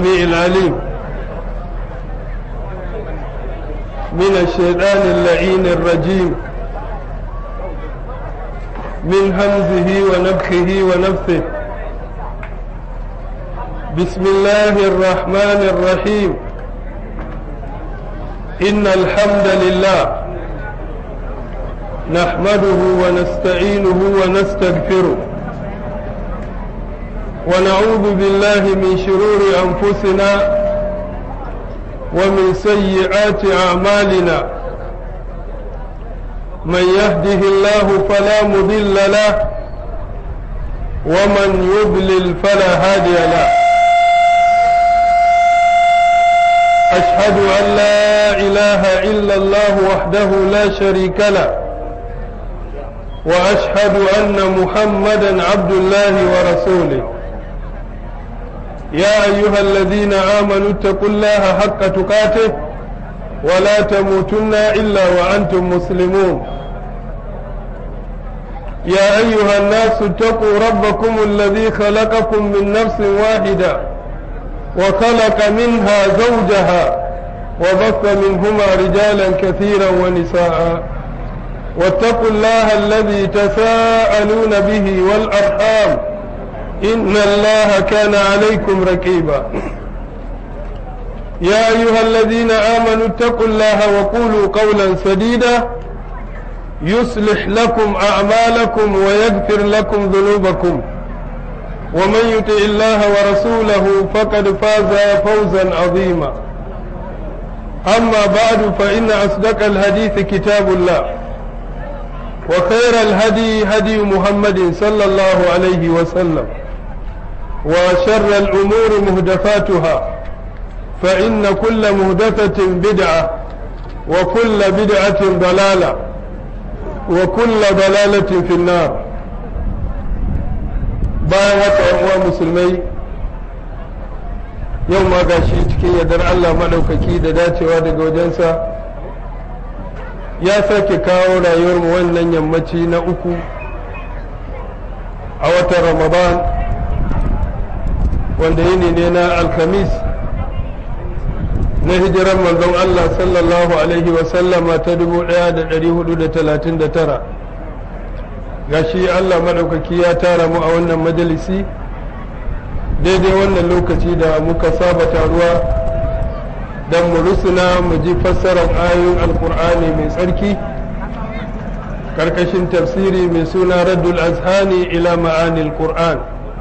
السميع العليم من الشيطان اللعين الرجيم من همزه ونفخه ونفثه بسم الله الرحمن الرحيم إن الحمد لله نحمده ونستعينه ونستغفره ونعوذ بالله من شرور أنفسنا ومن سيئات أعمالنا من يهده الله فلا مضل له ومن يضلل فلا هادي له أشهد أن لا إله إلا الله وحده لا شريك له وأشهد أن محمدا عبد الله ورسوله يا أيها الذين آمنوا اتقوا الله حق تقاته ولا تموتن إلا وأنتم مسلمون يا أيها الناس اتقوا ربكم الذي خلقكم من نفس واحدة وخلق منها زوجها وبث منهما رجالا كثيرا ونساء واتقوا الله الذي تساءلون به والأرحام إن الله كان عليكم رقيبا يا أيها الذين آمنوا اتقوا الله وقولوا قولا سديدا يصلح لكم أعمالكم ويغفر لكم ذنوبكم ومن يطع الله ورسوله فقد فاز فوزا عظيما أما بعد فإن أصدق الحديث كتاب الله وخير الهدي هدي محمد صلى الله عليه وسلم وشر الأمور مهدفاتها فإن كل مهدفة بدعة وكل بدعة ضلالة وكل ضلالة في النار bayan haka uwa musulmai yau ma gashi cikin yardar Allah maɗaukaki da dacewa daga wajensa ya sake kawo rayuwarmu wannan yammaci na uku a watan ramadan wanda yini ne na alkamis na hijiran manzon Allah sallallahu alaihi wasallama ta 1439 gashi Allah maɗaukaki ya tara mu a wannan majalisi daidai wannan lokaci da muka saba taruwa don mu rusuna mu ji fassarar ayoyin alkur'ani mai tsarki karkashin tafsiri mai suna raddul azhani ila ma'anil qur'an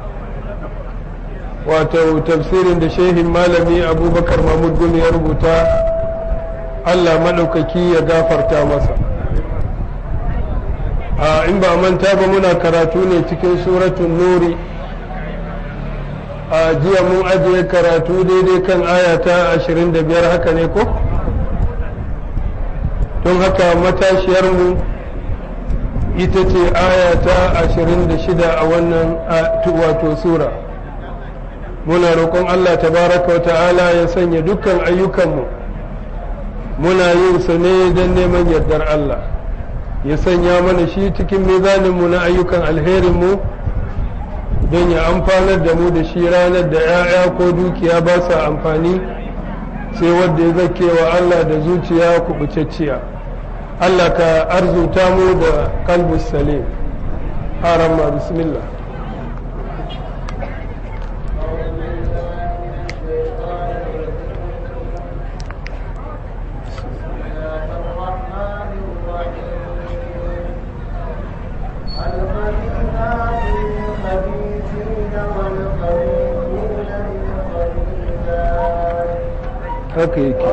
wato tafsirin da shehin malami abubakar mahmud gumi ya rubuta allah maɗaukaki ya gafarta masa a in ba manta ba muna karatu ne cikin suratun nuri a jiya mun ajiye karatu daidai kan aya ta 25 haka ne ko don haka matashiyarmu ita ce aya ta 26 a wannan wato sura muna roƙon allah tabaraka wa ta'ala ya sanya dukkan ayyukanmu muna yin sa ne don neman yardar allah ya sanya mana shi cikin mizaninmu na ayyukan alherinmu don ya amfanar da mu da shi ranar da 'ya'ya ko dukiya ba sa amfani sai wadda ya zake wa Allah da zuciya kubucacciya Allah ka arzuta mu da kalbus salim haramma bismillah haka yake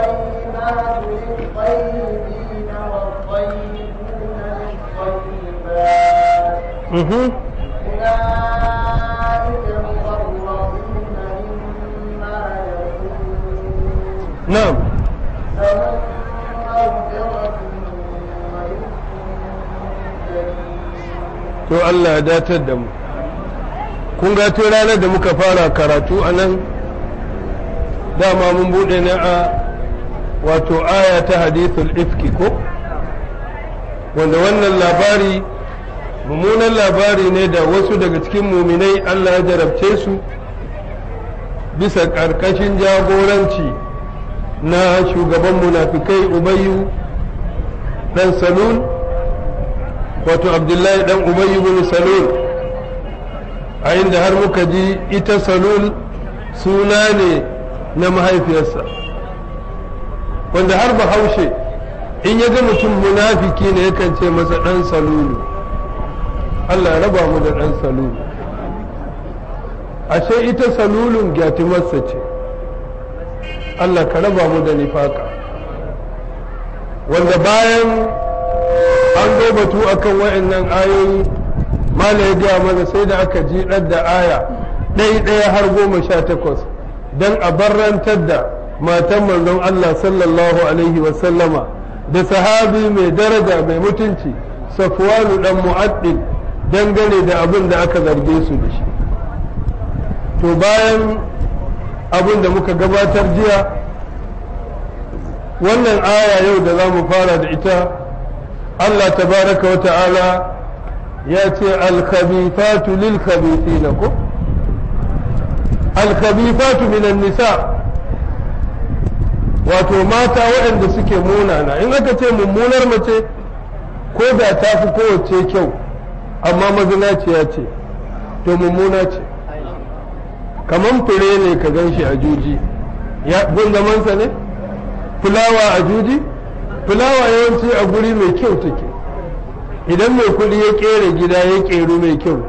Mhm. Na'am. To Allah ya datar da mu. Kun ga tun ranar da muka fara karatu a nan dama mun buɗe ne a wato aya ta hadithul ifki ko wanda wannan labari mummunan labari ne da wasu daga cikin muminai Allah ya jarabce su bisa ƙarƙashin jagoranci na shugaban munafikai ubayyu dan salul wato abdullahi dan ubayyu bin salul a inda har muka ji ita salul suna ne na mahaifiyarsa wanda har bahaushe in ya ga mutum munafiki ne yakan ce masa dan salulu Allah raba mu da dan salulu ashe ita salulun gyatimarsa ce Allah ka raba mu da nifaka wanda bayan an zo batu akan wa'annan ayoyi mala ya gaya mana sai da aka ji da aya ɗaya ɗaya har goma sha takwas don a barrantar da matan manzon Allah sallallahu alaihi wasallama da sahabi mai daraja mai mutunci safwanu dan mu'addin dangane da abin da aka zarge su da shi to bayan abin da muka gabatar jiya wannan aya yau da za mu fara da ita Allah tabaraka wa ta'ala ya ce alkhabithatu lil khabithina ko alkhabithatu minan nisa wato mata waɗanda suke munana in aka ce mummunar mace ko da ta fi kowace kyau amma mazinaciya ce to mummuna ce kamar fure ne ka gan shi a juji ya gundamansa ne fulawa a juji fulawa yawanci a guri mai kyau take idan mai kudi ya kere gida ya keru mai kyau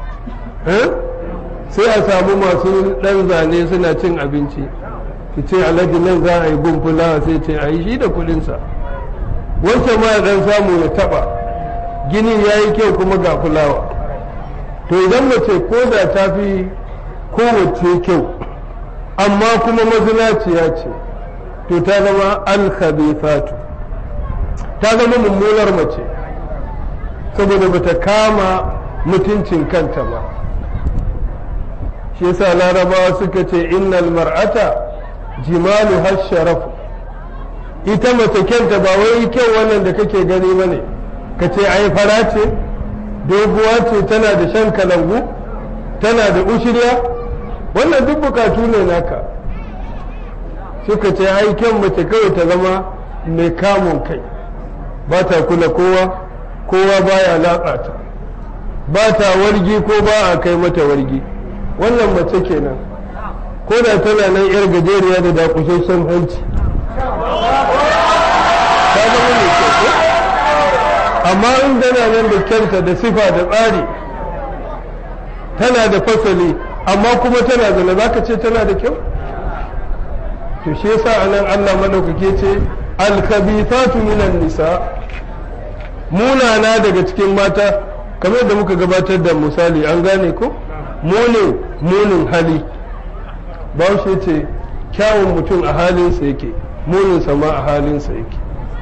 sai a samu masu ɗan zane suna cin abinci ki ce alhaji nan za a yi gun fulawa sai ce a yi shi da kudinsa wancan ma ya ɗan samu ya taɓa ginin ya yi kyau kuma ga fulawa to idan mace ko da ta fi kowace kyau amma kuma mazinaciya ce to ta zama alkhabithatu ta zama mummunar mace saboda bata kama mutuncin kanta ba shi yasa larabawa suka ce innal mar'ata jimalu sharafu ita mace kyanta ba wai kyau wannan da kake gani ba ne ka ce ai fara ce doguwa ce tana da shan kalangu tana da ushirya wannan duk bukatu ne naka suka ce ai kyan mace kawai ta zama mai kamun kai ba ta kula kowa kowa baya latsa ta ba ta wargi ko ba a kai mata wargi wannan mace kenan ko da tana nan yar gajeriya da dakushashen hanci ta zama mai kyau amma in tana nan da kyanta da sifa da tsari tana da fasali amma kuma tana zana za ka ce tana da kyau to shi yasa anan Allah madaukake ce alkabithatu minan nisa munana daga cikin mata kamar da muka gabatar da misali an gane ko munin munin hali ba shi ce kyawun mutum a halinsa yake munin sama a halinsa yake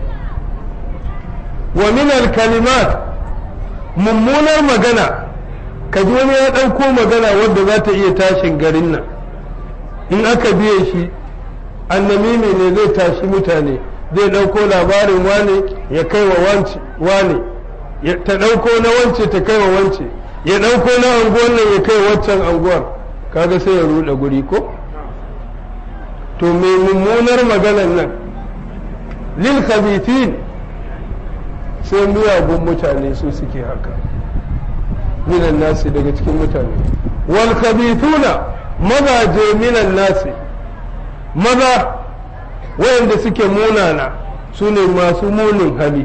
wa min kalimat mummunar magana ka ji wani ya ɗauko magana wadda za ta iya tashin garin nan in aka biye shi annamimi ne zai tashi mutane zai ɗauko labarin wane ya kai wa wane ta ɗauko na wance ta kai wa wance ya ɗauko na anguwan nan ya kai waccan anguwar kaga sai ya ruɗe guri ko to mai mummunar maganan nan lil khabithin sai miyagun mutane su suke haka minan nasi daga cikin mutane wal khabithuna mazaje minan nasi maza wayanda suke munana su ne masu munin hali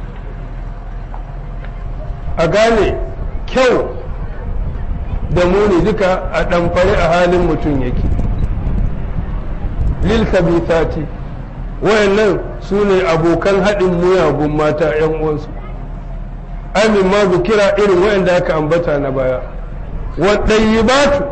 a gane kyau da muni duka a ɗamfari a halin mutum yake lil khabithati wayannan su ne abokan haɗin muyagun mata 'yan uwansu amin ma kira irin wayanda aka ambata na baya waɗayyibatu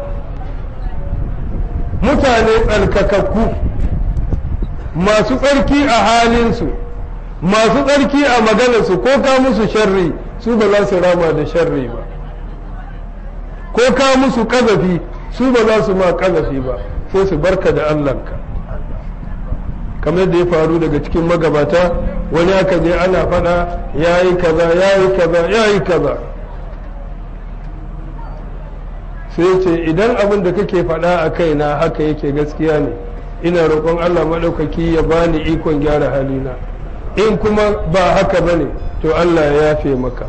mutane tsarkakakku masu tsarki a halinsu masu tsarki a maganarsu ko ka musu sharri su ba za su rama da sharri ba ko ka musu ƙazafi su ba za su ma ƙazafi ba sai su barka da allahnka kamar da ya faru daga cikin magabata wani aka je ana faɗa ya yi kaza ya yi kaza ya yi kaza sai ce idan abin da kake faɗa a kaina haka yake gaskiya ne ina roƙon Allah maɗaukaki ya bani ikon gyara halina in kuma ba haka bane to Allah ya yafe maka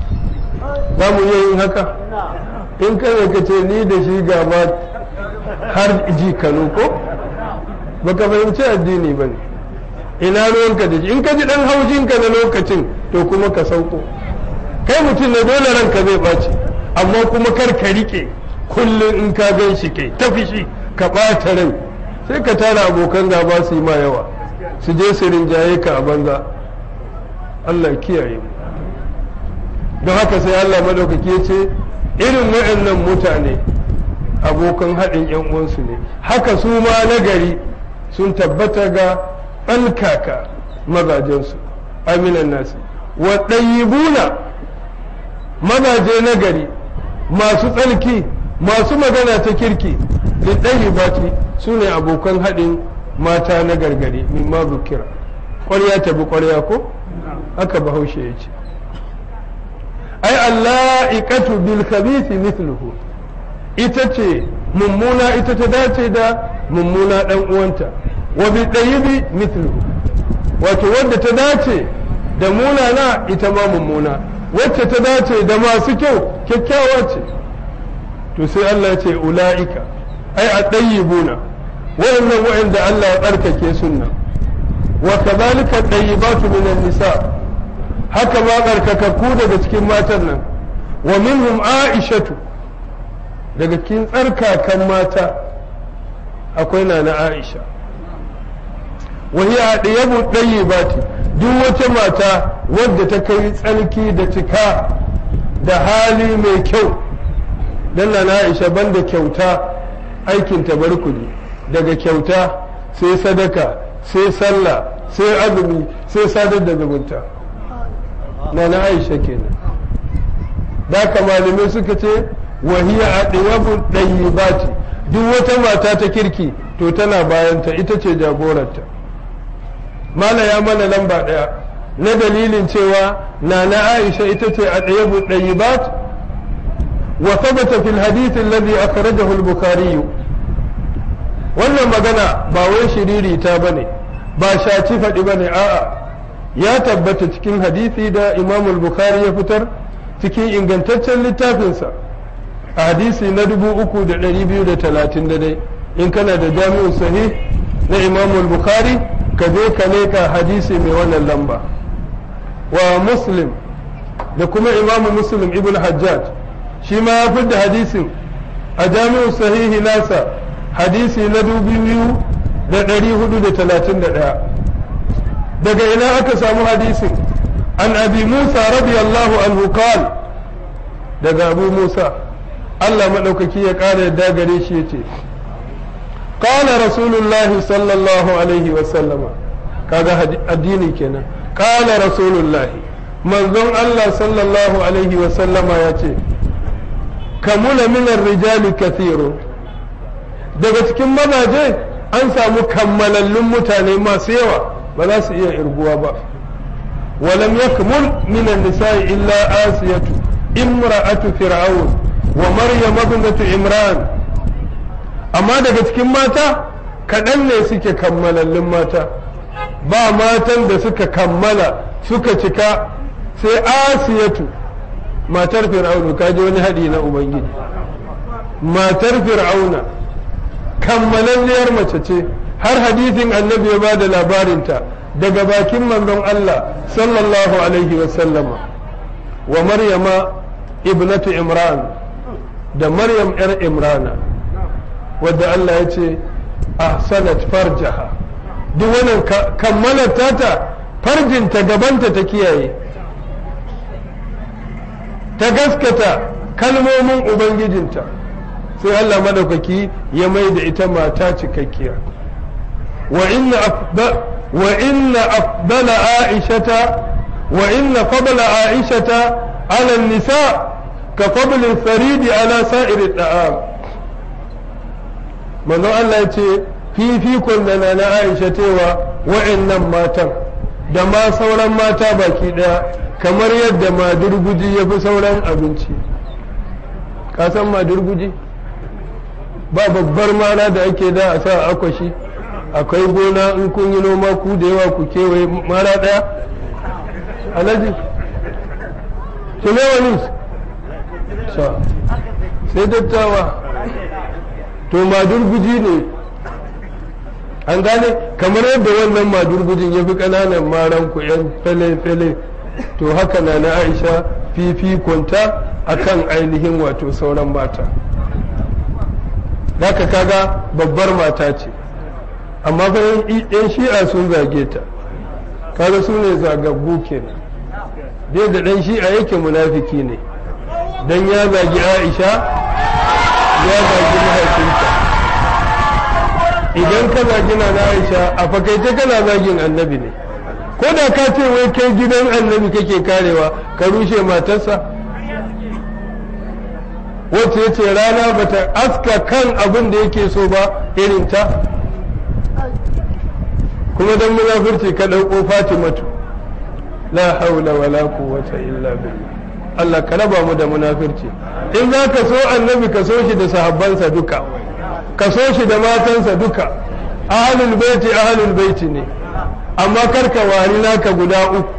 za mu iya yin haka in kada ka ce ni da shi gaba har ji kano ko baka fahimci addini ba ne ina ruwanka da shi in ka ji dan haushinka na lokacin to kuma ka sauko kai mutum na dole ranka zai ɓaci amma kuma kar ka rike kullum in ka gan shi kai tafi shi ka ɓata rai sai ka tara abokan gaba su yi ma yawa su je su rinjaye ka a banza Allah kiyaye mu don haka sai Allah madaukaki ya ce irin waɗannan mutane abokan haɗin ‘yan uwansu ne haka su ma nagari sun tabbata ga ɗankaka mazajensu aminan nasi wa ɗayyibuna mazaje nagari masu tsarki masu magana ta kirki da ɗayyibati su ne abokan haɗin mata na gargari min ma bukira ƙwarya ta bi ƙwarya ko haka bahaushe ya ce ai Allah iqatu bil khabith mithluhu ita ce mummuna ita ta dace da mummuna dan uwanta wa bi tayyibi mithluhu wato wadda ta dace da munana ita ma mummuna wacce ta dace da masu kyau kyakkyawa ce to sai Allah ya ce ula'ika ai a ɗayyibuna wa'annan wa'anda Allah ya tsarkake sunna wa kadhalika ɗayyibatu minan nisa haka ma tsarkakakku daga cikin matan nan wa minhum aishatu daga cikin tsarkakan mata akwai na na aisha wa hiya ɗiyabu ɗayyibati duk wata mata wadda ta kai tsarki da cika da hali mai kyau dan na aisha banda kyauta aikin ta barkuni daga kyauta sai sadaka sai sallah sai azumi sai sadar da zumunta na na aisha kenan da ka malamai suka ce wahiya a ɗiyabu ɗayyibati duk wata mata ta kirki to tana bayanta ita ce jagorarta mala ya mana lamba ɗaya na dalilin cewa na na aisha ita ce a ɗiyabu ɗayyibat wa thabata fil hadith alladhi akhrajahu al-bukhari wannan magana ba wai shiriri ta bane ba shaci faɗi bane a'a ya tabbata cikin hadisi da imam al-bukhari ya fitar cikin ingantaccen littafinsa a hadisi na dubu uku da ɗari biyu da talatin da dai in kana da jami'un sahih na imam al-bukhari ka je ka leka hadisi mai wannan lamba wa muslim da kuma imam muslim ibn hajjaj shi ma ya fidda hadisin a jami'un sahihi nasa hadisi na dubu biyu da ɗari hudu da talatin da ɗaya daga ina aka samu hadisin an abi musa radiyallahu anhu qal daga abu musa Allah maɗaukaki ya ƙara yadda gare shi ya ce qala rasulullahi sallallahu alaihi wa sallama kaga addini kenan qala rasulullahi manzon Allah sallallahu alaihi wa sallama ya ce kamula minar rijali kathirun daga cikin mazaje an samu kammalallun mutane masu yawa ba za su iya irguwa ba walam yakmul minan nisa'i illa asiyatu imra'atu fir'aun wa maryam ibnatu imran amma daga cikin mata kaɗan ne suke kammalallun mata ba matan da suka kammala suka cika sai asiyatu matar fir'aunu kaji wani haɗi na ubangiji matar fir'auna kammalalliyar mace ce har hadisin annabi ya ba da labarinta daga bakin manzon Allah sallallahu alaihi wasallama wa maryama ibnatu imran da maryam yar imrana wadda Allah ya ce ahsanat farjaha duk wannan kammalar tata farjinta gabanta ta kiyaye ta gaskata kalmomin ubangijinta sai Allah madaukaki ya mai da ita mata cikakkiya wa inna wa inna afdala aishata wa inna fadla aishata ala nisa ka fadli faridi ala sa'iri da'am manzo Allah ya ce fifikon da na Aisha cewa wa'annan matan da ma sauran mata baki daya kamar yadda madurguji ya fi sauran abinci ka san madurguji ba babbar mana da ake da a sa akwashi akwai gona in kun yi noma ku da yawa ku kewaye mara ɗaya alhaji kilewa news sai dattawa to madurguji ne an gane kamar yadda wannan madurgujin ya fi ƙananan maran ku yan fele-fele to haka na na aisha fifikonta akan ainihin wato sauran mata ka kaga babbar mata ce amma bayan yan shi'a sun zage ta kaga su ne zagaggu kenan dai da dan shi'a yake munafiki ne dan ya zagi aisha ya zagi mahaifinta idan ka zagi na aisha a fakaice kana zagin annabi ne ko da ka ce wai kai gidan annabi kake karewa ka rushe matarsa wacce ya ce rana bata aska kan abin da yake so ba irin ta kuma don munafurci ka ɗauko fatimatu la haula wala quwwata illa billah Allah ka raba mu da munafurci in za ka so annabi ka so shi da sahabbansa duka ka so shi da matansa duka ahlul baiti ahlul baiti ne amma karka wari naka guda uku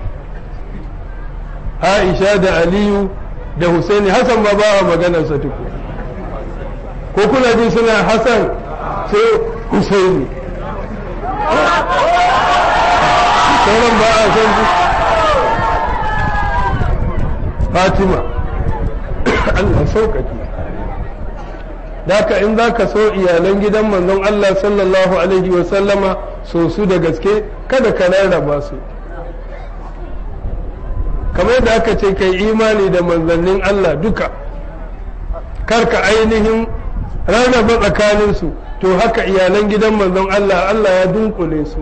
Aisha da Aliyu da Husaini Hassan ba ba a maganarsa tuku ko kuna ji suna Hassan sai Husaini sauran ba a san su Fatima Allah sauƙaƙi Daka in za ka so iyalan gidan manzon Allah sallallahu Alaihi wasallama so su da gaske kada ka rarraba su kamar da aka ce kai imani da manzannin Allah duka karka ainihin rarraba tsakaninsu to haka iyalan gidan manzon Allah Allah ya dunkule su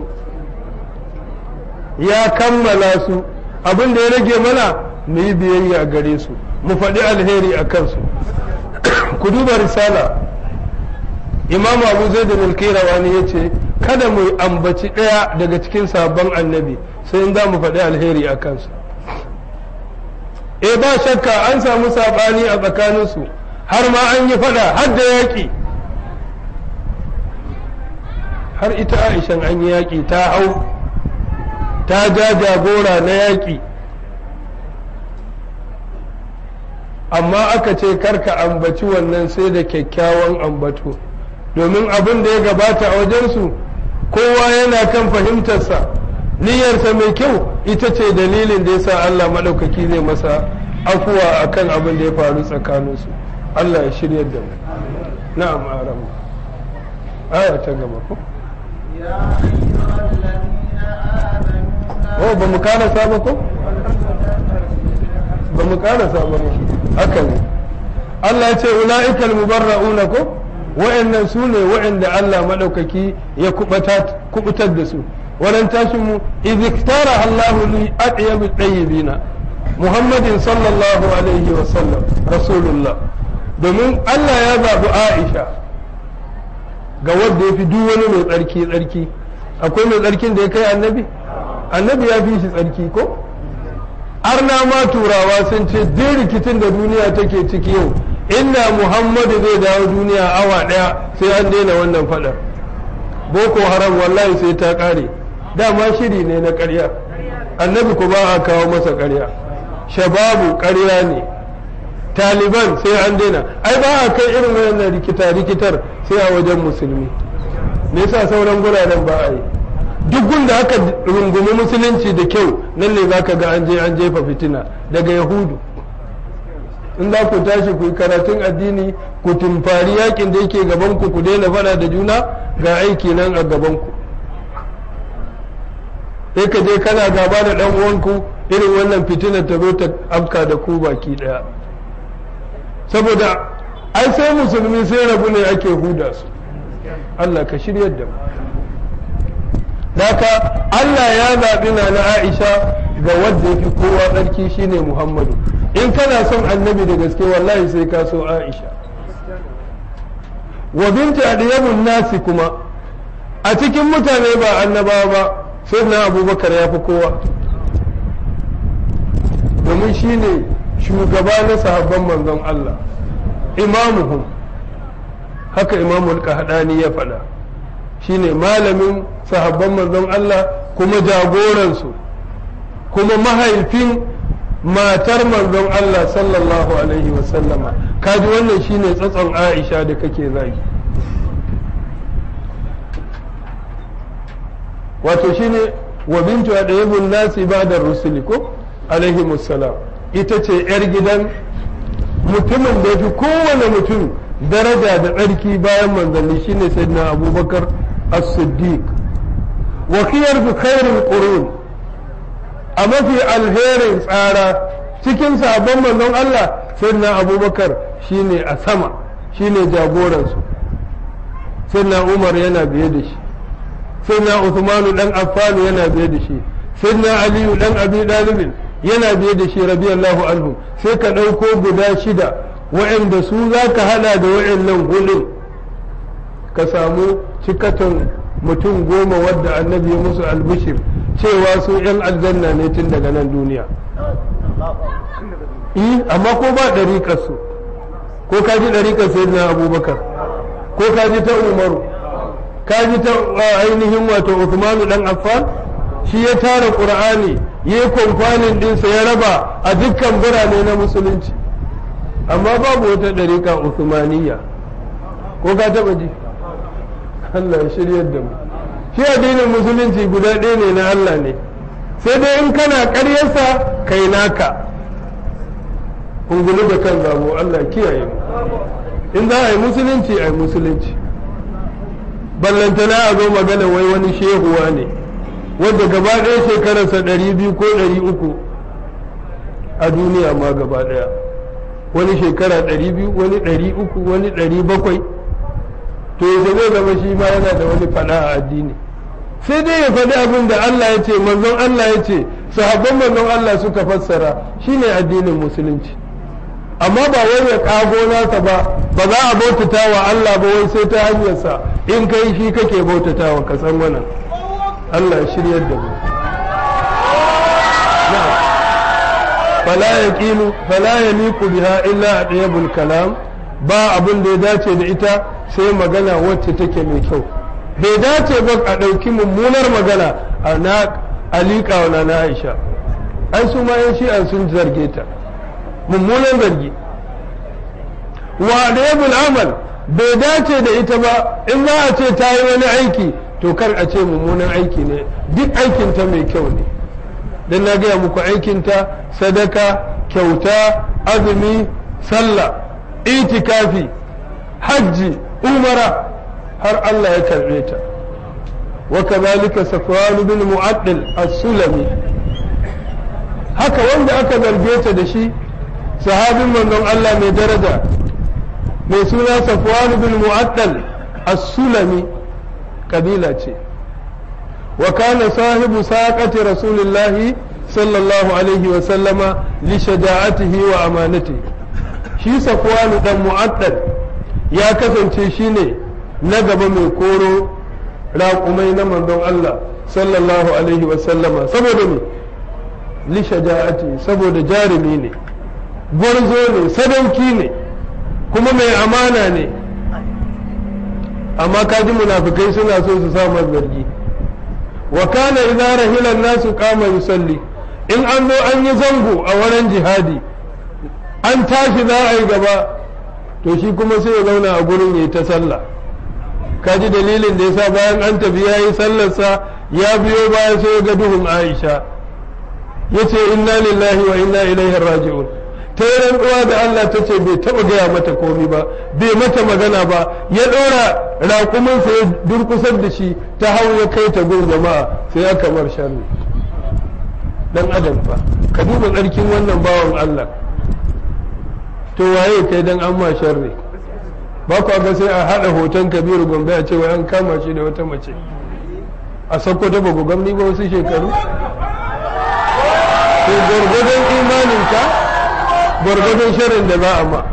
ya kammala su abin da ya rage mana mu yi biyayya gare su mu faɗi alheri a kansu ku duba risala imam abu zai da milkirawani ya ce kada mu ambaci ɗaya daga cikin sabon annabi sai in za mu faɗi alheri a kansu e ba shakka an samu saɓani a tsakaninsu har ma an yi faɗa har da yaƙi har ita aishan an yi yaƙi ta hau ta ja jagora na yaƙi amma aka ce karka ambaci wannan sai da kyakkyawan ambato domin abin da ya gabata a wajensu kowa yana kan fahimtarsa niyyarsa mai kyau ita ce dalilin da ya sa Allah maɗaukaki zai masa afuwa a kan abin da ya faru tsakaninsu Allah ya shirya da mu na'am aram aya ta gaba ko oh ba mu karasa ba ko ba mu karasa ba haka ne Allah ya ce ula'ikal mubarra'una ko wa'annan su ne wa'anda Allah maɗaukaki ya kubutar da su wannan tashin mu iziktara Allahu li atyabi tayyibina Muhammadin sallallahu alaihi wa sallam rasulullah domin Allah ya zabi Aisha ga wanda ya fi duk wani mai tsarki tsarki akwai mai tsarkin da ya kai annabi annabi ya fi shi tsarki ko arna ma turawa sun ce duk rikicin da duniya take ciki yau inda muhammadu zai dawo duniya awa daya sai an daina wannan fadar boko haram wallahi sai ta kare dama shiri ne na karya annabi ku ba a kawo masa karya shababu karya ne taliban sai an daina ai ba a kai irin wannan rikita rikitar sai a wajen musulmi me yasa sauran guraren ba a yi duk gunda aka rungumi musulunci da kyau nan ne za ka ga an je an jefa fitina daga yahudu in za ku tashi ku yi karatun addini ku tumfari yakin da yake gaban ku ku daina fada da juna ga aiki nan a gaban ku sai ka je kana gaba da dan uwanku irin wannan fitinar ta zo ta afka da ku baki daya saboda ai sai musulmi sai rabu ne ake huda su Allah ka shiryar da mu Daka Allah ya zaɓi na na Aisha ga wadda fi kowa tsarki shine Muhammadu in kana son annabi da gaske wallahi sai ka so Aisha wa binti adiyamun nasi kuma a cikin mutane ba annabawa ba sai na abubakar ya fi kowa domin shine shugaba na sahabban manzon Allah imamuhum haka imamul kahadani ya faɗa shine malamin sahabban manzon Allah kuma jagoransu kuma mahaifin matar manzon Allah sallallahu alaihi wasallama kaji wannan shine tsatson Aisha da kake zagi wato shine wa bintu adayibun nasi ba'da rusuli ko alaihi musallam ita ce yar gidan mutumin da fi kowane mutum daraja da tsarki bayan manzanni shine sayyidina abubakar as-siddiq wa khiyar fi khairul qurun a mafi alherin tsara cikin sabon manzon Allah sayyidina abubakar shine a sama shine jagoransu sayyidina umar yana biye da shi sayyidina uthmanu dan affan yana biye da shi sayyidina aliyu dan abi dalibin yana biye da shi radiyallahu anhu sai ka ɗauko guda shida wa'anda su za ka hada da wa'annan hulun ka samu cikatan mutum goma wadda annabi ya musu albishir cewa su yan aljanna ne tun daga nan duniya yi amma ko ba ɗariƙar su ko ka ji ɗariƙar sayyidina abubakar ko ka ji ta umaru ka ji ta ainihin wato Uthmanu dan Affan shi ya tara Qur'ani yayi kwamfanin dinsa ya raba a dukkan birane na musulunci amma babu wata dariƙa Uthmaniyya ko ka taba ji Allah ya shiryar da mu shi addinin musulunci guda ɗaya ne na Allah ne sai dai in kana ƙaryarsa kai naka ungulu da kan zabo Allah kiyaye mu in za a yi musulunci a yi musulunci ballantana a zo magana wai wani shehuwa ne wanda gaba ɗaya shekararsa ɗari biyu ko ɗari uku a duniya ma gaba ɗaya wani shekara ɗari biyu wani ɗari uku wani ɗari bakwai to yaushe zai zama shi ma yana da wani faɗa a addini sai dai ya faɗi abin da Allah ya ce manzon Allah ya ce sahabban manzon Allah suka fassara shine addinin musulunci amma ba wai ya kago nasa ba ba za a bautata wa Allah ba wai sai ta hanyarsa in kai shi kake bautata wa kasan wannan Allah shiryar da mu fala yaqilu fala yaliqu biha illa adiyabul kalam ba abin da ya dace da ita sai magana wacce take mai kyau bai dace ba a ɗauki mummunar magana a na alika wa na Aisha ai su ma yan shi'an sun zarge ta mummunan zargi wa adiyabul amal bai dace da ita ba in za a ce ta yi wani aiki to kar a ce mummunan aiki ne duk aikinta mai kyau ne don na gaya muku aikinta sadaka kyauta azumi sallah itikafi hajji umara har Allah ya karbe ta wa kazalika safwan bin mu'addil as-sulami haka wanda aka zarge ta da shi sahabin manzon Allah mai daraja mai suna safwan bin mu'addal as-sulami kabila ce wa kana sahibu saqati rasulillahi sallallahu alaihi wa sallama li shaja'atihi wa amanatihi shi safwan dan mu'addal ya kasance shine na gaba mai koro raƙumai na manzon Allah sallallahu alaihi wa sallama saboda me li shaja'ati saboda jarumi ne gwarzo ne sadauki ne kuma mai amana ne amma kaji munafikai suna so su sa zargi wa kana idza rahila nasu qama yusalli in an zo an yi zango a wurin jihadi an tashi za a yi gaba to shi kuma sai ya zauna a gurin yayi ta sallah kaji dalilin da yasa bayan an tafi yayi sallarsa ya biyo baya sai ya ga duhun Aisha yace inna lillahi wa inna ilaihi raji'un ta yi rantsuwa da Allah ta ce bai taɓa gaya mata komi ba bai mata magana ba ya ɗora raƙuminsa ya durkusar da shi ta hau ya kai ta gun jama'a sai ya kamar sharri dan adam fa ka duba tsarkin wannan bawan Allah to waye kai dan an ma sharri ba ku ga sai a haɗa hoton kabiru gombe a cewa an kama shi da wata mace a sakko ta bago gamni ba wasu shekaru to gwargwadon imaninka gwargwadon shirin da za a ma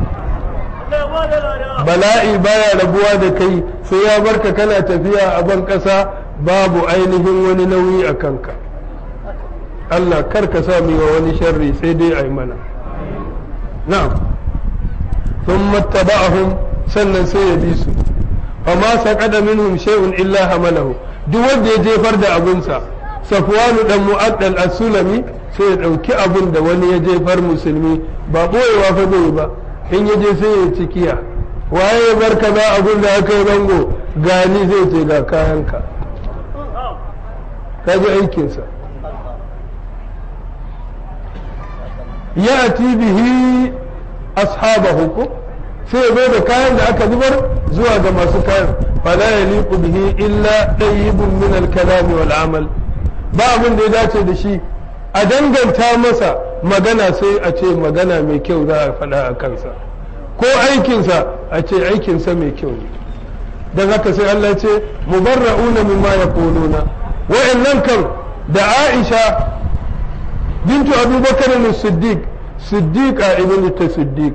bala'i baya rabuwa da kai sai ya barka kana tafiya a ban ƙasa babu ainihin wani nauyi a kanka Allah kar ka sa wa wani sharri sai dai a yi mana na'am sun mattaba'ahum sannan sai ya bi su fama saqada minhum shay'un illa hamalahu duk wanda ya jefar da abunsa safwanu dan mu'addal as-sulami sai ya dauki abun da wani ya jefar musulmi ba boyewa fa zai ba in ya je sai ya cikiya waye ya bar kaza abun da aka yi bango gani zai ce ga kayanka kaji aikinsa ya bihi ashabahu ko sai ya zo da kayan da aka zubar zuwa ga masu kayan fala yaliqu bihi illa tayyibun min al-kalam wal amal ba abin da ya dace da shi a danganta masa magana sai a ce magana mai kyau za a faɗa a kansa ko aikinsa a ce aikinsa mai kyau ne don haka sai Allah ce mubarra'una mimma yaquluna wa'annan kan da Aisha bintu Abubakar as-Siddiq Siddiqa ibn ta Siddiq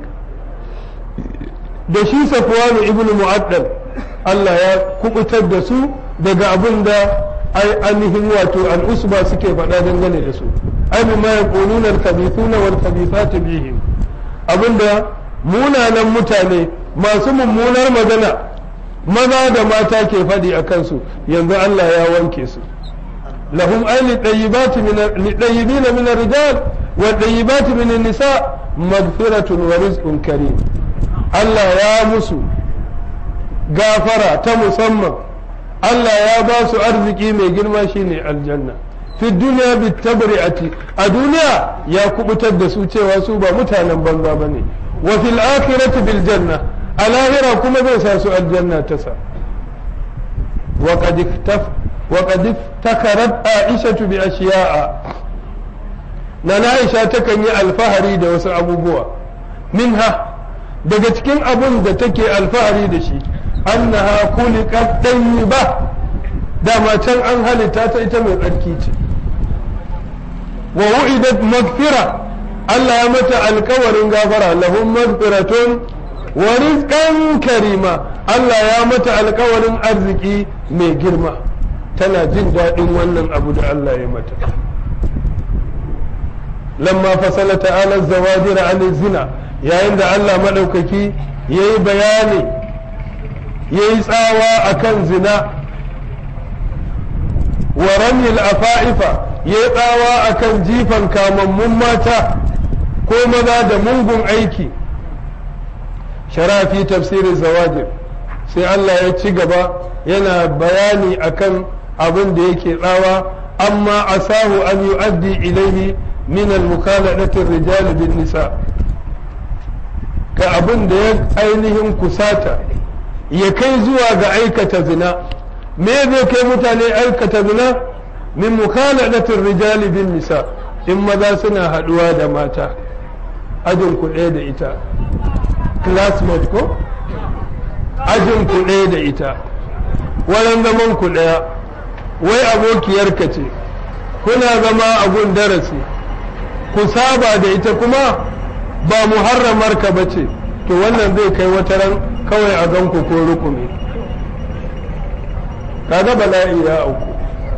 da shi Safwan ibn Mu'addal Allah ya kubutar da su daga abin da ai ainihin wato al'usba suke faɗa dangane da su ai mimma yaquluna al-khabithuna wal khabithatu bihim abinda munanan mutane masu mummunar magana maza da mata ke faɗi a kansu yanzu Allah ya wanke su lahum ay lidayyibati min lidayyibin min ar-rijal wa dayyibati min an-nisa maghfiratun wa rizqun karim Allah ya musu gafara ta musamman Allah ya ba su arziki mai girma shine aljanna fi duniya bi tabri'ati a duniya ya kubutar da su cewa su ba mutanen banza bane wa fil akhirati bil janna a lahira kuma zai sa su aljanna ta sa wa qad iftaf wa qad iftakarat aisha bi ashiya'a na Aisha takan yi alfahari da wasu abubuwa minha daga cikin abun da take alfahari da shi annaha khuliqat tayyiba dama can an halitta ta ita mai tsarki ce wa wu'idat maghfira Allah ya mata alkawarin gafara lahum maghfiratun wa rizqan karima Allah ya mata alkawarin arziki mai girma tana jin daɗin wannan abu da Allah ya mata lamma fasala ta'ala zawajir an zina yayin da Allah madaukaki yayi bayani yayi tsawa akan zina wa ramil afa'ifa yayi tsawa akan jifan kamammun mata ko maza da mungun aiki sharafi tafsirin zawajir sai Allah ya ci gaba yana bayani akan abin da yake tsawa amma asahu an yu'addi ilaihi min al-mukhaladatir rijal bin nisa ka abin da ya ainihin kusata ya kai zuwa ga aikata zina me zai kai mutane aikata zina min mukhaladatir rijal bin nisa in maza suna haduwa da mata ajin ku ɗaya da ita classmate ko ajin ku ɗaya da ita wurin zaman ku ɗaya wai abokiyarka ce kuna zama a gun darasi ku saba da ita kuma ba muharramarka ba ce to wannan zai kai wata ran kawai a ganku ko rukumi kaga bala'i ya auku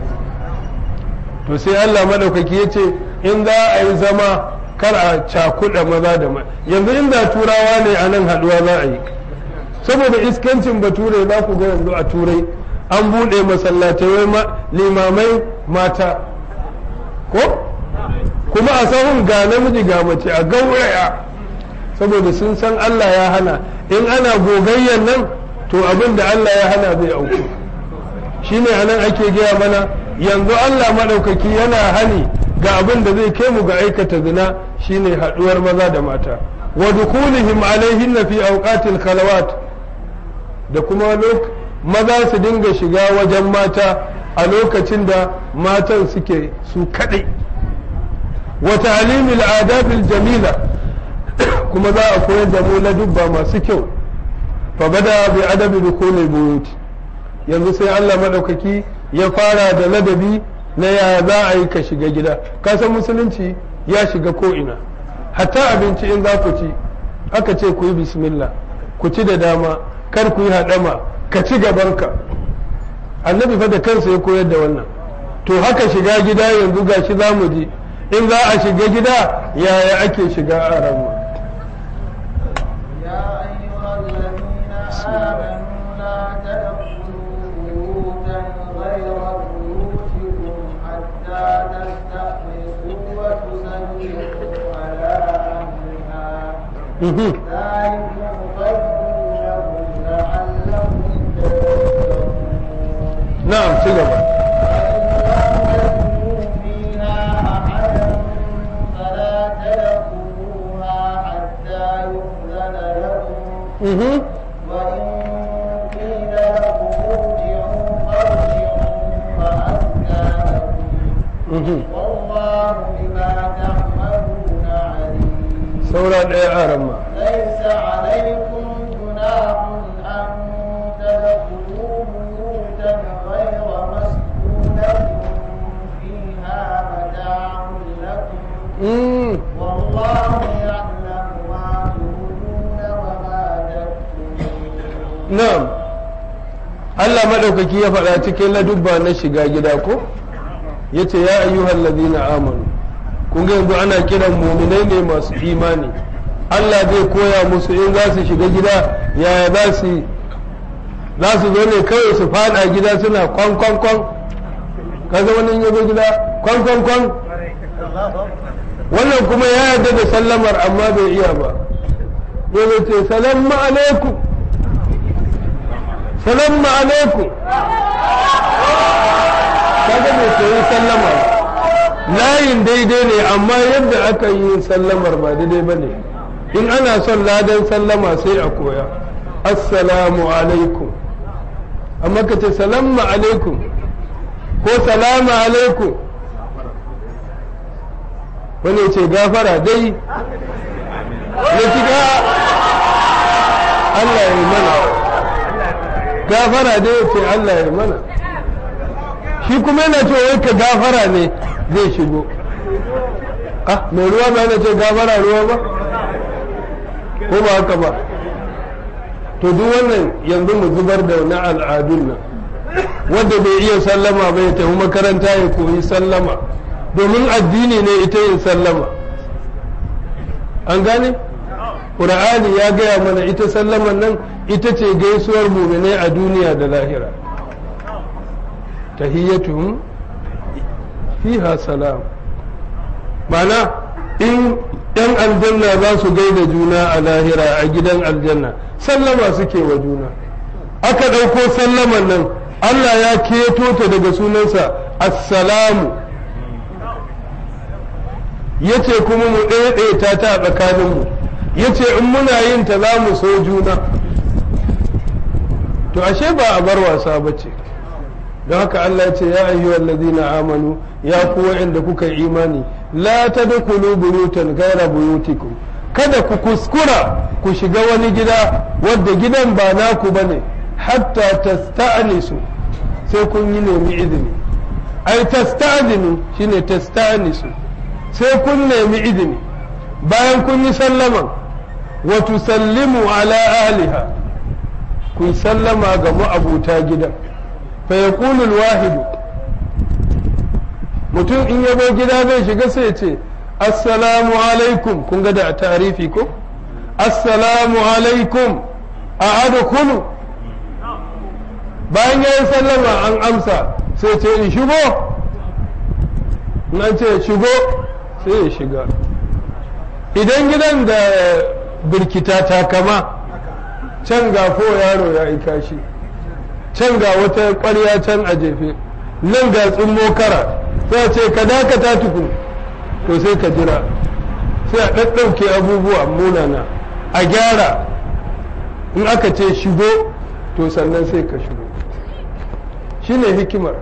to sai Allah maɗaukaki ya ce in za a yi zama kar a cakuɗa maza da mata yanzu inda turawa ne a nan haɗuwa za a yi saboda iskancin bature za ku ga yanzu a turai an buɗe masallatai limamai mata ko kuma a sahun ga namiji ga mace a gauraya saboda sun san Allah ya hana in ana gogayyan nan to abin da Allah ya hana zai auku shine anan ake gaya mana yanzu Allah maɗaukaki yana hani ga abin da zai kai mu ga aikata zina shine haɗuwar maza da mata wa dukulihim alaihin fi awqatil khalawat da kuma maza su dinga shiga wajen mata a lokacin da matan suke su kaɗai wa ta'limil adabil jamila kuma za a koyar da mu na dubba masu kyau fa bada bi adabi dukulil buyut yanzu sai Allah madaukaki ya fara da ladabi na ya za a yi ka shiga gida ka san musulunci ya shiga ko ina hatta abinci in za ku ci aka ce ku yi bismillah ku ci da dama kar ku yi haɗama ka ci gabanka annabi fa da kansa ya koyar da wannan to haka shiga gida yanzu gashi za mu ji in za a shiga gida yaya ake shiga a ramu يا أيها الذين آمنوا لا تدخلوا Mhm. ذلكم خير لهم لعلهم تذكرون na'am ci gaba Mhm. Mhm. saura ɗaya a ramma ليس عليكم جناح أن تدخلوا بيوتا غير مسكونة فيها متاع لكم Mm. والله يعلم ما تبدون وما تكتمون na'am Allah maɗaukaki ya faɗa cikin ladubba na shiga gida ko yace ya ayyuhal ladina amanu kun ga yanzu ana kiran muminai ne masu imani Allah zai koya musu in za su shiga gida yaya za su yi za su zo ne kawai su faɗa gida suna kwan kwan kwan kaga wani in ya zo gida kwan kwan kwan wannan kuma ya yarda da sallamar amma bai iya ba ya ce salamu alaikum salamu alaikum kaga bai koyi sallama layin daidai ne amma yadda aka yi sallamar ba daidai ba ne in ana son ladan sallama sai a koya assalamu alaikum amma ka ce salamu alaikum ko salamu alaikum wani ce gafara dai ya shiga Allah ya yi mana gafara dai ya ce Allah ya yi mana shi kuma yana cewa wai ka gafara ne zai shigo ah mai ruwa ba yana ce gafara ruwa ba ko ba haka ba to duk wannan yanzu mu zubar da na al'adun nan wanda bai iya sallama ba ya tafi makaranta ya koyi sallama domin addini ne ita yin sallama an gane ƙur'ani ya gaya mana ita sallaman nan ita ce gaisuwar muminai a duniya da lahira tahiyyatuhum fiha salam mana in yan aljanna za su gaida juna a lahira a gidan aljanna sallama suke wa juna aka ɗauko sallaman nan Allah ya keto ta daga sunansa assalamu ya ce kuma mu ɗaiɗaita ta a tsakaninmu ya ce in muna yin ta za mu so juna to ashe ba a bar wasa ba ce don haka Allah ya ce ya ayyuhal ladina amanu ya ku wa'anda kuka yi imani la tadkhulu buyutan ghayra buyutikum kada ku kuskura ku shiga wani gida wadda gidan ba naku bane hatta tasta'nisu sai kun yi nemi izini ai tasta'dinu shine tasta'nisu sai kun nemi izini bayan kun yi sallaman wa tusallimu ala ahliha ku sallama ga ma'abuta gidan fa yaqulu alwahidu mutum in yabo gida zai shiga sai ya ce assalamu alaikum kun ga da tarifi ko assalamu alaikum a adkhulu bayan ya yi sallama an amsa sai ce in shigo in an ce shigo sai ya shiga idan gidan da birkita ta kama can ga ko yaro ya yi kashi can ga wata ƙwarya can a jefe nan ga tsummo kara sai a ce ka dakata tukun to sai ka jira sai a ɗaɗɗauke abubuwa munana a gyara in aka ce shigo to sannan sai ka shigo shine hikimar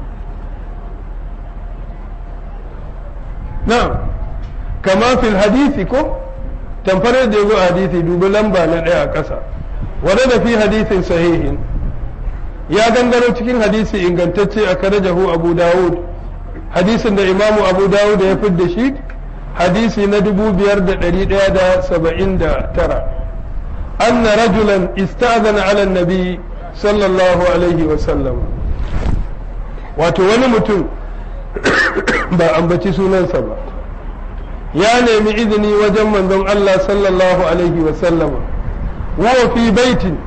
na'am kama fil hadisi ko tamfar da yazo hadisi dubi lamba na ɗaya a ƙasa wanda da fi hadisin sahihin ya gangaro cikin hadisi ingantacce a karajahu abu dawud hadisin da imamu abu dawud ya fidda shi hadisi na dubu biyar da ɗari ɗaya da saba'in da tara anna rajulan ista'zana ala nabi sallallahu alaihi wa sallam wato wani mutum ba ambaci sunansa ba ya nemi izini wajen manzon Allah sallallahu alaihi wa sallam wa fi baitin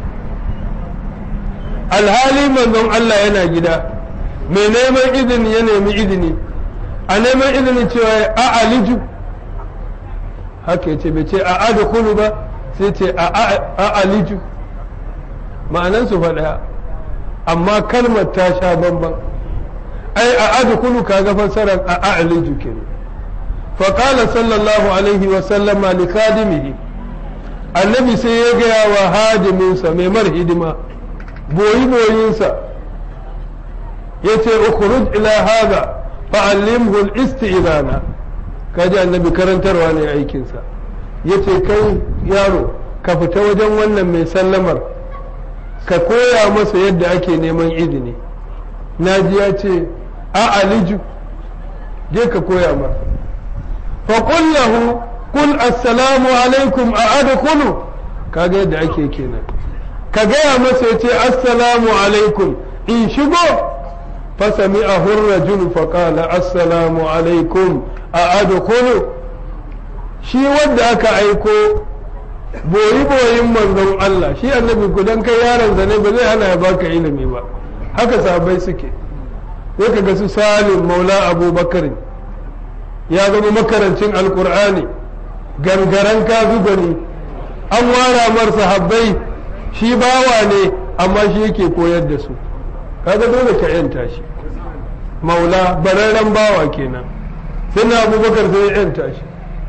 alhali manzon Allah yana gida mai neman izini ya nemi izini a neman izini cewa a aliju haka yace bai ce a adkhulu ba sai ce a aliju ma'anansu faɗa amma kalmar ta sha bamban ai a adkhulu kaga fassarar a aliju kenan fa qala sallallahu alaihi wa sallama li khadimihi annabi sai ya gaya wa hadiminsa mai mar hidima boyi boyinsa yace ukhruj ila hadha fa'allimhu al-isti'zana kaji annabi karantarwa ne aikinsa yace kai yaro ka fita wajen wannan mai sallamar ka koya masa yadda ake neman izini naji ya ce a aliju je ka koya masa fa qul lahu qul assalamu alaikum a adkhulu kaga yadda ake kenan ka gaya masa ya ce assalamu alaikum in shigo فسمعه الرجل فقال السلام عليكم أأدخل shi wanda aka aiko boyi boyin manzon Allah shi annabi ku dan kai yaron ne ba zai hana ya baka ilimi ba haka sahabbai suke sai ka ga su salim maula abubakar ya zama makarancin alkur'ani gangaren ka ne an wara mar sahabbai shi bawa ne amma shi yake koyar da su kaga dole ka yanta shi maula bararren bawa kenan sai na abubakar sai ya yanta shi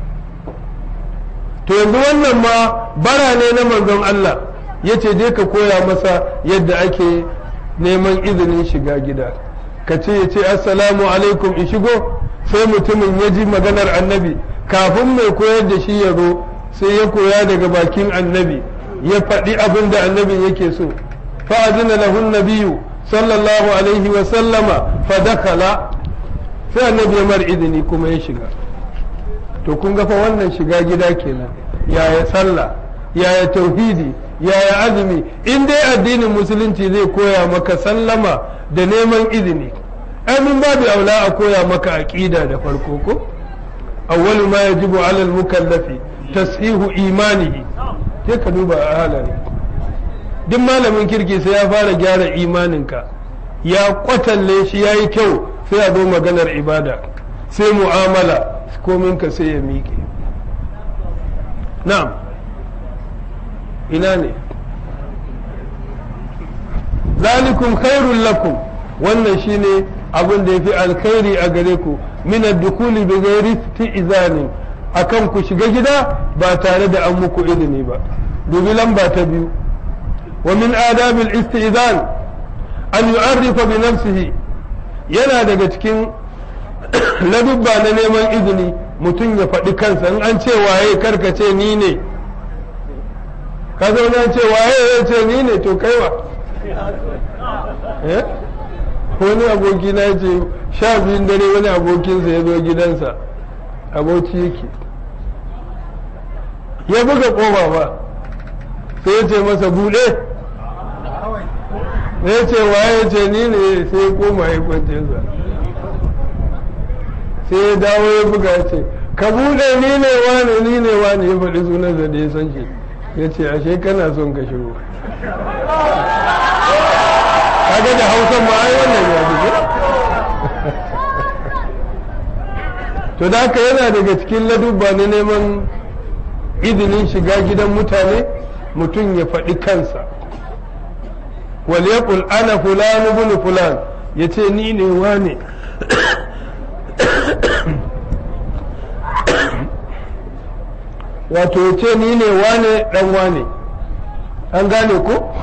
to yanzu wannan ma bara ne na manzon Allah ya ce je ka koya masa yadda ake neman izinin shiga gida ka ce ya ce assalamu alaikum in shigo sai mutumin ya ji maganar annabi kafin mai koyar da shi ya zo sai ya koya daga bakin annabi ya faɗi abin da annabin yake so fa'adina lahun nabiyu sallallahu alaihi wa sallama fadakala sai annabi ya mar izini kuma ya shiga to kun ga fa wannan shiga gida kenan yaya sallah yaya tauhidi yaya azumi in dai addinin musulunci zai koya maka sallama da neman izini amin babu aula a koya maka aqida da farko ko awwalu ma yajibu ala al-mukallafi tashihu imanihi sai ka duba a halari duk malamin kirki sai ya fara gyara imaninka ya kwatalle shi ya yi kyau sai a zo maganar ibada sai mu'amala kominka sai ya miƙe na'am ina ne zalikum khairul lakum wannan shine abin da ya fi alkhairi a gare ku min ad-dukuli bi ghairi izanin akan ku shiga gida ba tare da an muku izini ba dubi lamba ta biyu wa min adabil istizan an yu'arrifa bi nafsihi yana daga cikin ladubba na neman izini mutum ya faɗi kansa in an ce waye karka ce ni ne ka zaune an ce waye ya ce ni ne to kaiwa wani aboki na ce sha biyun dare wani abokinsa ya zo gidansa aboki yake ya buga ƙofa ba sai ya ce masa buɗe ya ce waye ce ni ne sai ya koma ya kwance sa sai ya dawo ya buga ya ce ka buɗe ni ne wane ni ne wane ya faɗi sunansa da ya san shi ya ce ashe kana son ka shigo kaga da hausan ma ai wannan ya buge to da haka yana daga cikin ladubba na neman izinin shiga gidan mutane mutum ya faɗi kansa wal yaqul ana fulan ibn fulan yace ni ne wane wato yace ni ne wane dan wane an gane ko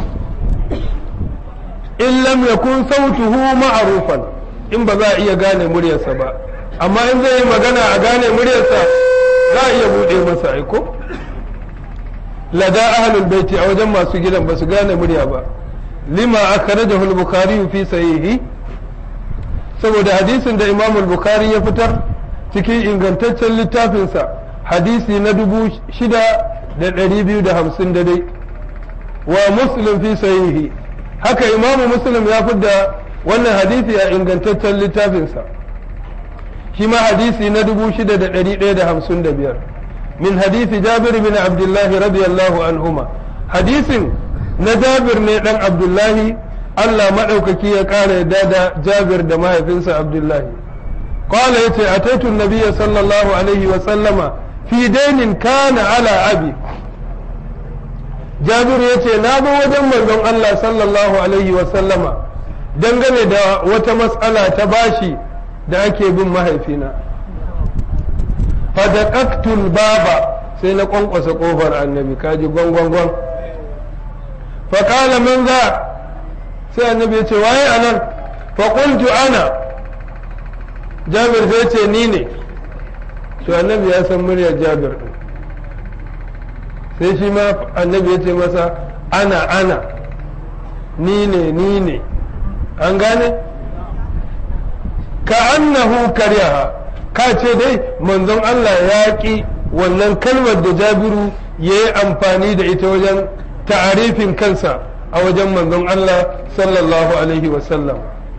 in lam yakun sautuhu ma'rufan in ba za a iya gane muryarsa ba amma in zai yi magana a gane muryarsa za a iya buɗe masa aiko lada ahlul baiti a wajen masu gidan ba su gane murya ba lima akhrajahu al-bukhari fi sahihi saboda hadisin da imam al-bukhari ya fitar cikin ingantaccen littafinsa hadisi na dubu shida da ɗari biyu da hamsin da dai wa muslim fi sahihi haka imamu muslim ya fidda wannan hadisi a ingantaccen littafinsa shi ma hadisi na dubu shida da ɗari ɗaya da hamsin da biyar min hadisi jabir bin abdullahi radiyallahu anhuma hadisin na jabir ne ɗan abdullahi allah maɗaukaki ya ƙara yadda da jabir da mahaifinsa abdullahi قال يتي أتيت النبي صلى الله عليه وسلم في دين كان على أبي jabiru ya ce na zo wajen manzon Allah sallallahu alaihi wasallama dangane da wata matsala ta bashi da ake bin mahaifina fadaqaktul baba sai na kwankwasa kofar annabi kaji gwangwangwan faƙala man za sai annabi ya ce waye anan faƙultu ana jabir sai ce ni ne to annabi ya san muryar jabir ɗin sai shi ma annabi ya ce masa ana ana ni ne ni ne an gane ka annahu karyaha ka ce dai manzon Allah ya ƙi wannan kalmar da jabiru ya yi amfani da ita wajen ta'arifin kansa a wajen manzon Allah sallallahu alaihi wasallam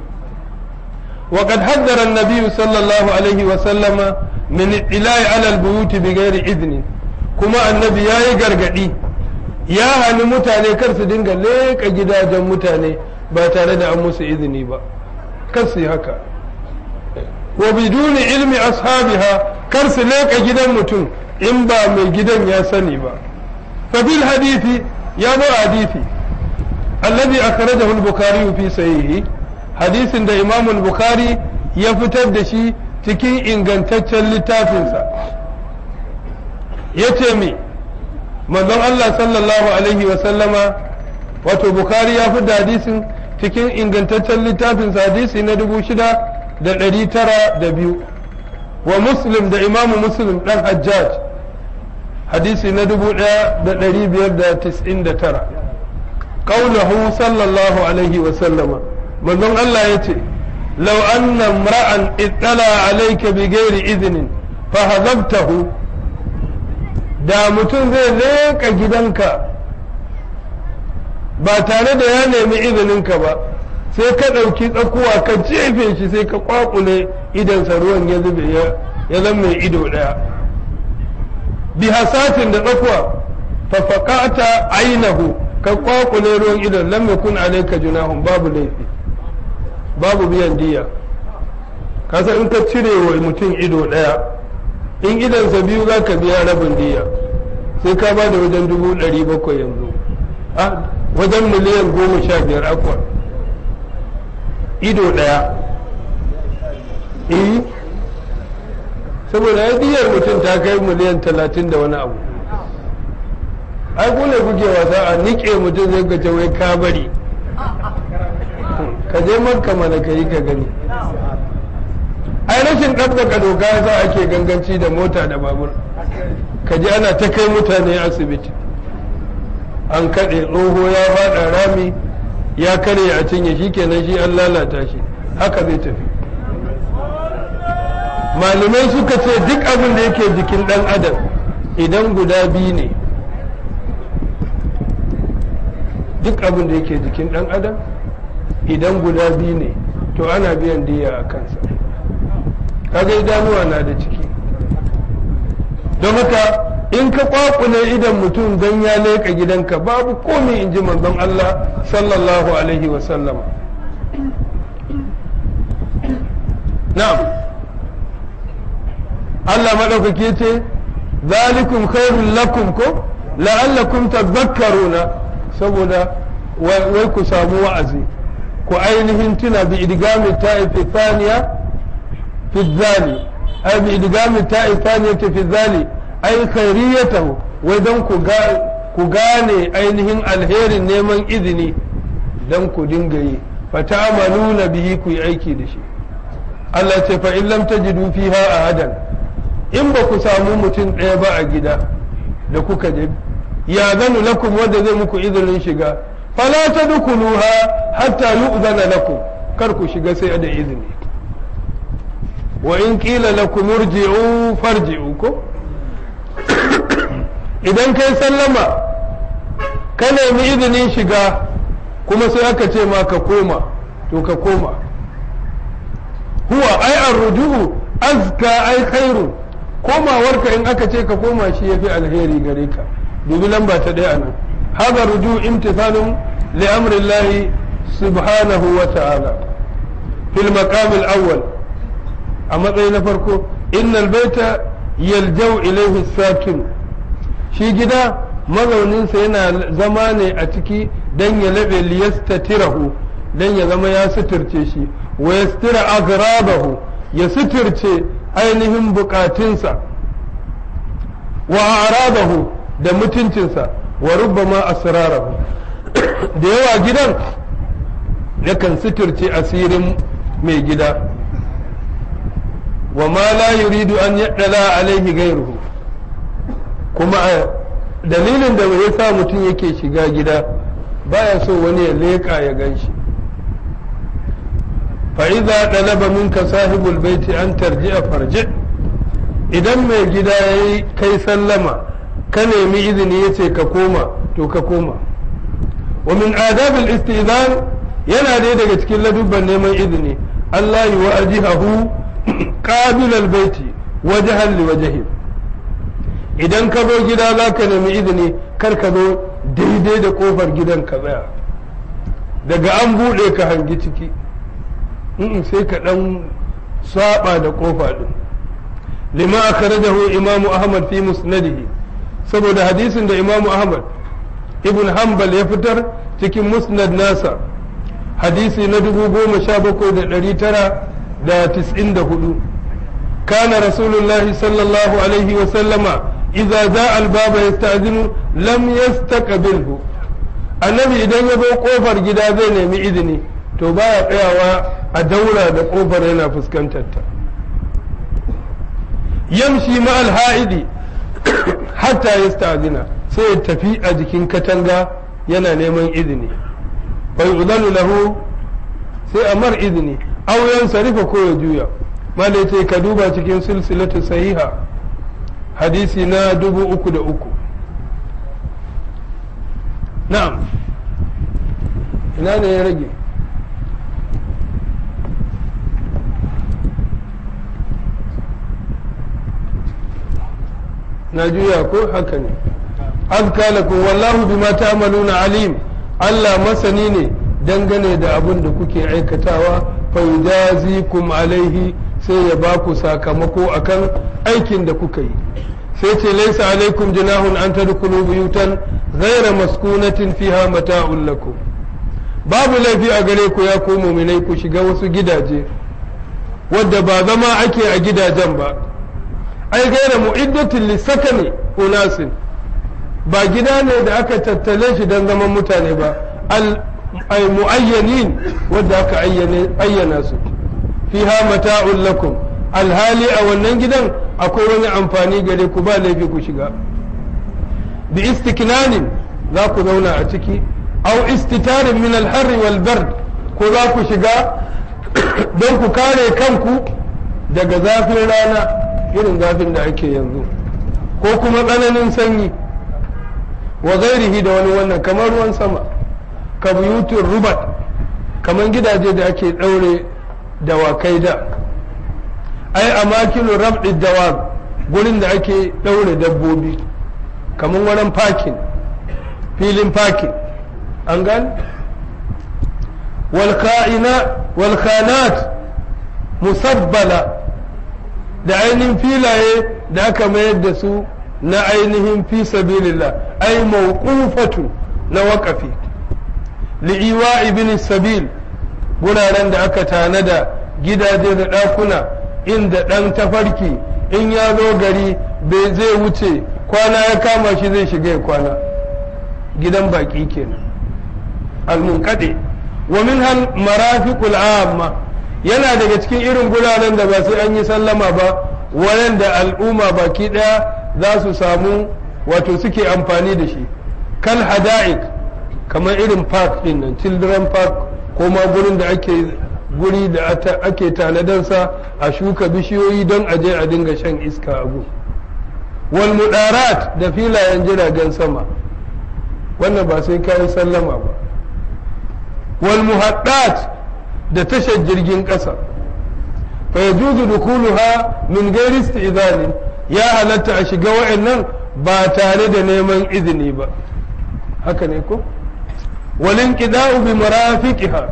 وقد حذر النبي صلى الله عليه وسلم من الاطلاع على البيوت بغير إذن كما النبي يا gargadi ya hani mutane kar su dinga leƙa gidajen mutane ba tare da an musu izini ba kar su yi haka wa biduni ilmi ashabiha kar su leƙa gidan mutum in ba mai gidan ya sani ba fa bil hadithi ya zo hadithi alladhi akhrajahu al-bukhari fi sahihi hadisin da imam al-bukhari ya fitar da shi cikin ingantaccen littafinsa yace me manzon Allah sallallahu alaihi wa sallama wato bukhari ya fitar da hadisin cikin ingantaccen littafinsa hadisi na dubu shida da ɗari tara da biyu wa muslim da imamu muslim ɗan hajjaj hadisi na dubu ɗaya da ɗari biyar da tis'in da tara ƙaunahu sallallahu alaihi wa sallama manzon Allah ya ce lau anna imra'an ittala alayka bi ghairi idnin fa hazabtahu da mutum zai leƙa gidanka ba tare da ya nemi izininka ba sai ka ɗauki tsakuwa ka jefe shi sai ka kwakule idansa ruwan ya zube ya zama mai ido ɗaya bi hasatin da tsakuwa fafakata ainihu ka kwakule ruwan idon lam yakun alayka junahun babu laifi babu biyan diya kasa in ka cire wa mutum ido ɗaya in idansa biyu za ka biya rabin diya sai ka ba da wajen dubu ɗari bakwai yanzu wajen miliyan goma sha biyar akwa ido ɗaya eh saboda ya diyar mutum ta kai miliyan talatin da wani abu ai kune kuke wasa a niƙe mutum zai gace wai ka bari ka je makka mana ka yi ka gani ai rashin ɗabbaka doka za ake ganganci da mota da babur ka ji ana ta kai mutane asibiti an kaɗe tsoho ya faɗa rami ya karye a cinye shi kenan shi an lalata shi haka zai tafi malamai suka ce duk abin da yake jikin ɗan adam idan guda biyu ne duk abin da yake jikin ɗan adam idan guda biyu ne to ana biyan diya a kansa kaga idanuwa na da ciki don haka in ka kwakule idan mutum don ya leƙa gidanka babu komai in ji manzon Allah sallallahu alaihi wasallam na'am Allah maɗaukaki ce zalikum khairul lakum ko la'allakum tadhakkaruna saboda wai ku samu wa'azi ku ainihin tuna bi idgami ta'ifi thaniya fi zali ai bi idgami ta'i thaniyati fi zali ai khairiyatahu wai dan ku ku gane ainihin alherin neman izini dan ku dinga yi fata'amaluna bihi ku yi aiki da shi Allah ce fa in lam tajidu fiha ahadan in ba ku samu mutum ɗaya ba a gida da kuka je ya zanu lakum wanda zai muku izinin shiga fala tadkhuluha hatta yu'zana lakum kar ku shiga sai da izini wa in qila lakum irji'u farji'u ko idan kai sallama ka nemi izinin shiga kuma sai aka ce ma ka koma to ka koma huwa ai arruju'u azka ai khairu komawarka in aka ce ka koma shi yafi alheri gare ka dubi lamba ta ɗaya nan hada ruju imtithalun li amri Allah subhanahu wa ta'ala fil maqam al-awwal a matsayi na farko innal baita yaljau ilayhi sakin shi gida mazauninsa yana zama ne a ciki don ya laɓe liyastatirahu don ya zama ya suturce shi wa yastira agrabahu ya suturce ainihin bukatunsa wa arabahu da mutuncinsa wa rubbama asrarahu da yawa gidan yakan suturce asirin mai gida wa ma la yuridu an yaddala alaihi gairuhu kuma dalilin da ya sa mutum yake shiga gida baya so wani ya leƙa ya gan shi fa'iza ɗalaba minka sahibul baiti an tarji a farji idan mai gida ya yi kai sallama ka nemi izini ya ce ka koma to ka koma wa min adabil istizan yana dai daga cikin ladubban neman izini Allah yi wa ajihahu qabilal baiti wajhan li wajhin idan ka zo gida za ka nemi izini kar ka zo daidai da kofar gidan ka tsaya daga an buɗe ka hangi ciki sai ka ɗan saba da kofa ɗin lima akhrajahu imamu ahmad fi musnadihi saboda hadisin da imamu ahmad ibn hanbal ya fitar cikin musnad nasa hadisi na dubu goma sha bakwai da ɗari tara da tis'in da hudu كان رسول الله صلى الله عليه وسلم إذا جاء الباب يستأذن لم يستقبله annabi idan ya zo kofar gida zai nemi izini to baya tsayawa a daura da kofar yana fuskantar ta yamshi ma'al ha'idi hatta ya sta'azina sai ya tafi a jikin katanga yana neman izini bai uzanu lahu sai a mar izini auren sarifa ko ya juya malai ce ka duba cikin silsilatu sahiha hadisi na dubu uku da uku na'am ina ne ya rage na juya ko haka ne azka lakum wallahu bima ta'maluna alim Allah masani ne dangane da abin da kuke aikatawa fa yujazikum alaihi sai ya ba ku sakamako akan aikin da kuka yi sai ce laisa alaikum junahun an tadkhulu buyutan ghayra maskunatin fiha mata'un lakum babu laifi a gare ku ya ku mu'minai ku shiga wasu gidaje wadda ba zama ake a gidajen ba ai gaira mu'iddatin lisakani unasin ba gida ne da aka tattale shi don zaman mutane ba al mu'ayyanin wadda aka ayyana su fiha mata'un lakum alhali a wannan gidan akwai wani amfani gare ku ba laifi ku shiga bi istiknanin za ku zauna a ciki au istitarin min alharri wal bard ko za ku shiga don ku kare kanku daga zafin rana irin zafin da ake yanzu ko kuma tsananin sanyi wa gairihi da wani wannan kamar ruwan sama ka buyutun rubat kamar gidaje da ake ɗaure dawakai da ai a makilun rabɗin dawab gurin da ake ɗaure dabbobi kamar wurin parking filin parking an gani walkanat musabbala da ainihin filaye da aka mayar da su na ainihin fi sabilillah ai mawqufatu na waƙafi li'iwa ibn sabil guraren da aka tanada gidaje da ɗakuna inda ɗan tafarki in ya zo gari bai zai wuce kwana ya kama shi zai shiga ya kwana gidan baƙi kenan al-munqadi wa minhal marafiqul amma yana daga cikin irin guraren da ba sai an yi sallama ba wayanda al'umma baki daya za su samu wato suke amfani da shi kal hada'ik kamar irin park din nan children park ko ma gurin da ake guri da ake tanadansa a shuka bishiyoyi don a je a dinga shan iska a gu wal mudarat da filayen jiragen sama wannan ba sai kayan sallama ba wal muhaddat da tashar jirgin ƙasa fa yajuzu dukuluha min ghairi isti'zani ya halatta a shiga wa'annan ba tare da neman izini ba haka ne ko wal inqida'u bi marafiqiha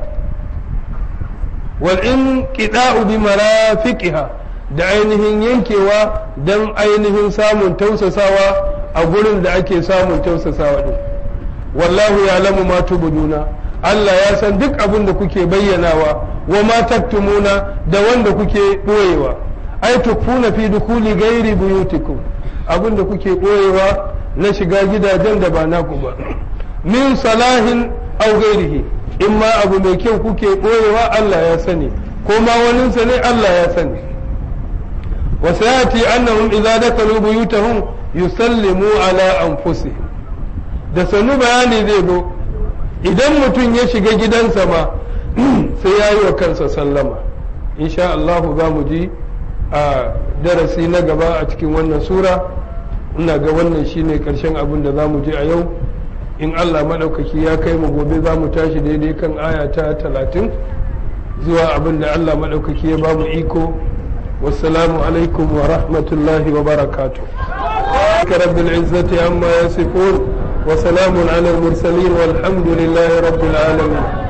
wal inqida'u bi marafiqiha da ainihin yankewa dan ainihin samun tausasawa a gurin da ake samun tausasawa din wallahu ya'lamu ma tubduna Allah ya san duk abin da kuke bayyanawa wa ma taktumuna da wanda kuke boyewa ai tukfuna fi dukuli gairi buyutikum abin da kuke boyewa na shiga gidajen da ba naku ba min salahin aw gairihi in ma abu mai kyau kuke boyewa Allah ya sani ko ma waninsa ne Allah ya sani wa sayati annahum idza dakalu buyutahum yusallimu ala anfusihim da sanu bayani zai zo idan mutum ya shiga gidansa ma sai ya yi wa kansa sallama insha Allah za mu ji a darasi na gaba a cikin wannan sura ina ga wannan shine karshen abin da za mu ji a yau in Allah maɗaukaki ya kai mu gobe za mu tashi daidai kan aya ta talatin zuwa abin da Allah maɗaukaki ya ba mu iko wassalamu alaikum wa rahmatullahi wa barakatu رب العزة عما يصفون وسلام على المرسلين والحمد لله رب العالمين